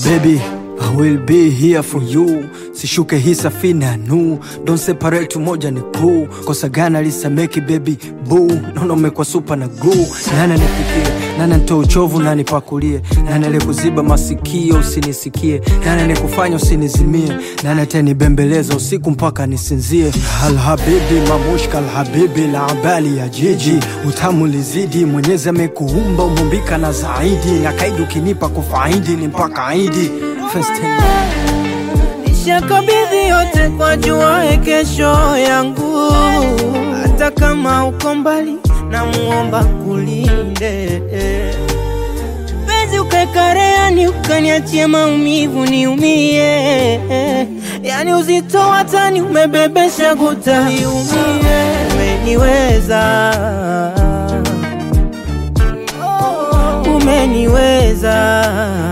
Baby, I will be here for you. Sishuke hii safina nu Don't separate moja ni kuu Kosa gana lisameki baby boo Nono umekuwa supa na glue Nana nipikie, nana nitoe uchovu na nipakulie Nana likuziba masikio usinisikie Nana nikufanya usinizimie Nana tenibembeleza usiku mpaka nisinzie Alhabibi mamushka alhabibi la abali ya jiji Utamu lizidi mwenyezi amekuumba umumbika na zaidi Na kaidi ukinipa kufaidi ni mpaka aidi First time. Nishakabidhi yote kwa jua kesho yangu, hata kama uko mbali, na muomba kulinde penzi ukakareani, ukaniachie maumivu niumie, yani uzito watani umebebesha guta iumie, umeniweza umeniweza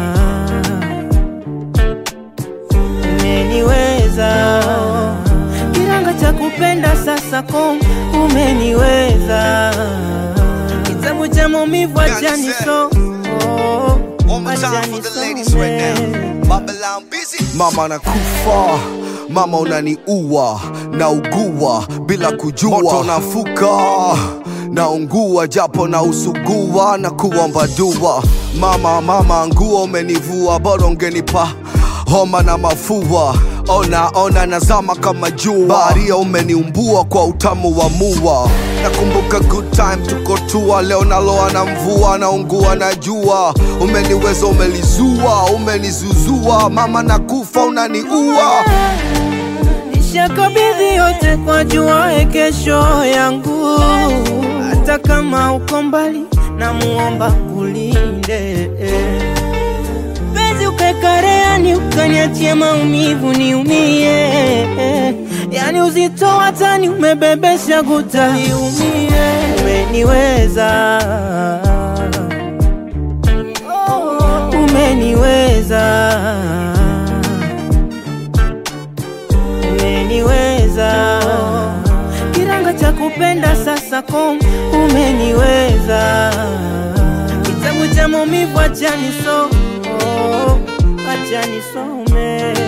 umeniweza kiranga cha kupenda sasa kom umeniweza kitabu cha maumivu achani so oh, One more time for the ladies right now. Babylon busy. mama nakufa mama unaniua naugua bila kujua moto nafuka naungua japo na usugua na kuomba dua mama mama nguo umenivua bora ungenipa homa na mafua ona ona nazama kama jua baharia umeniumbua kwa utamu wa mua nakumbuka good time tuko tua leo naloa na mvua naungua na jua umeniweza umelizua umenizuzua mama nakufa unaniua nishakabidhi yote kwa jua kesho yangu hata kama uko mbali na muomba kulinde penzi ukakareani ukaniachie maumivu niumie yani uzito watani umebebesha guta iumie umeniweza umeniweza umeniweza kiranga cha kupenda sasa kom umeniweza kitabu cha maumivu achani so oh, achani some